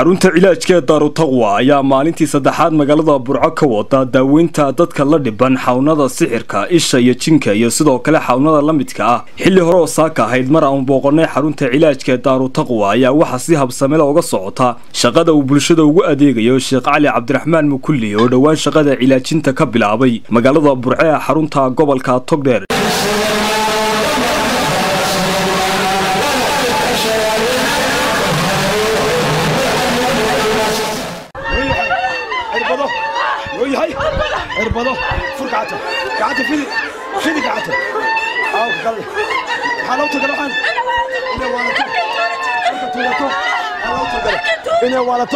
xarunta cilaajka ee daarutaqwa ayaa maalintii saddexaad magaalada burco ka wada daaweynta dadka la dhiban xawnada sixirka isha iyo jinka iyo sidoo kale xawnada la midka ah xilli hore oo saaka ahayd mar aan booqanay xarunta cilaajka ee daarutaqwa ayaa waxaa si habsamela uga socota shaqada uu bulshada ugu adeegayo sheekh cali cabdiraxmaan mukulli oo dhowaan shaqada cilaajinta ka bilaabay magaalada burco ee xarunta gobolka togdheer irbado fur gacanta gacanta fidi fidi gacanta aawka kale maxaa loo tagala waxaan inay waalato marka tuugato maxaa loo tagala inay waalato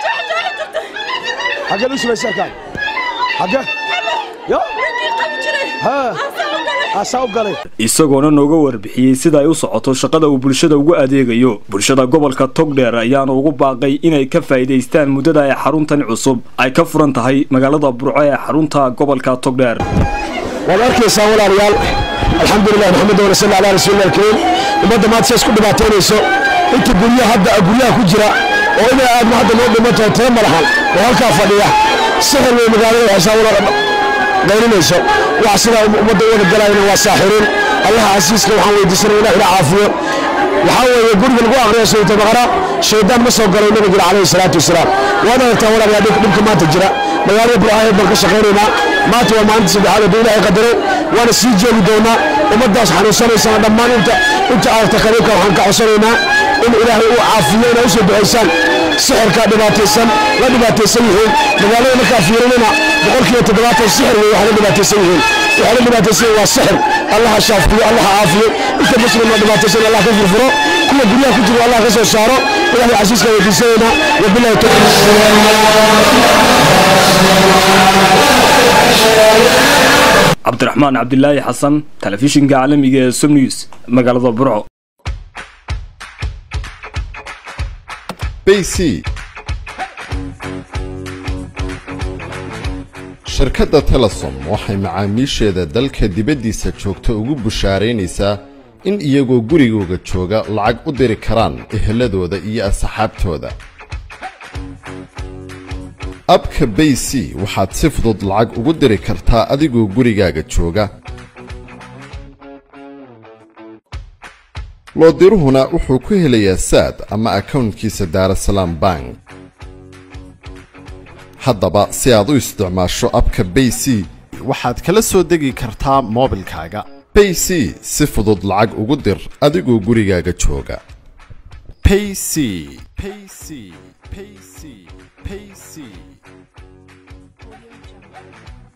xaggee lu shubaysaa kaan xaggee yo haa asaa u galay isagoona nooga warbixiyey sida ay u socoto shaqada uu bulshada ugu adeegayo bulshada gobolka togdheer ayaana ugu baaqay inay ka faa'iidaystaan muddada ay xaruntan cusub ay ka furan tahay magaalada burco ee xarunta gobolka togdheer waad arkaysaa walaalayaal alxamdulilah maxamed wala salli calaa rasuulillah alkariim ummadda maanta sidaas ku dhibaataynayso inta guryaha hadda guryaha ku jira oo inay aadma hadda noo dhimantaho tee malahan oo halkaa fadhiya sixir wey magaalada waxaysaa walaala qaylinayso wax sidaa ummadda u wada galayna waa saaxiriin allaha casiiska waxaan weydiisanaya ilah ila caafiyo waxaa weeye guriga lagu aqriyo suurta baqara shaydaan ma soo galay nabiga calayhi salaatu wasalaam waad aragtaa walaalayaa dhibka maanta jira magaalada burcaaheed baan ka shaqaynaynaa maanta waa maalinta saddexaad hadduu ilaahay qadaray waana sii joogi doonaa ummaddaas xanuunsanaysana dhammaan inta inta aragta qariibka waxaan ka codsanaynaa in ilaahay uu caafiyo inay usoo ducaysaan sixirka dhibaataysan la dhibaataysan yihiin magaalada markaa fiirinina boqolkiiba toddobaatan sixir wey waxay la dhibaataysan yihiin waxay la dhibaataysan yihiin waa sixir allaha shaafiyo allaha caafiyo inta muslim la dhibaataysan allah ka furfuro kuwa guryaha ku jira allah ka soo saaro ilaahay casiiska weydiisanaynaa wabilahi cabdiraxmaan cabdilaahi xasan telefishinka caalamiga ee som news magaalada burco bc shirkadda telesom waxay macaamiisheeda dalka dibaddiisa joogta ugu bushaaraynaysaa in iyagoo gurigooga jooga lacag u diri karaan eheladooda iyo asxaabtooda abka bay c waxaad si fudud lacag ugu diri kartaa adigoo gurigaaga jooga loodiruhuna wuxuu ku helayaa saad ama akownkiisa daarasalaam bank haddaba si aad u isticmaasho abka bay c waxaad kala soo degi kartaa moobilkaaga bay c si fudud lacag ugu dir adigoo gurigaaga jooga payc payc payc payc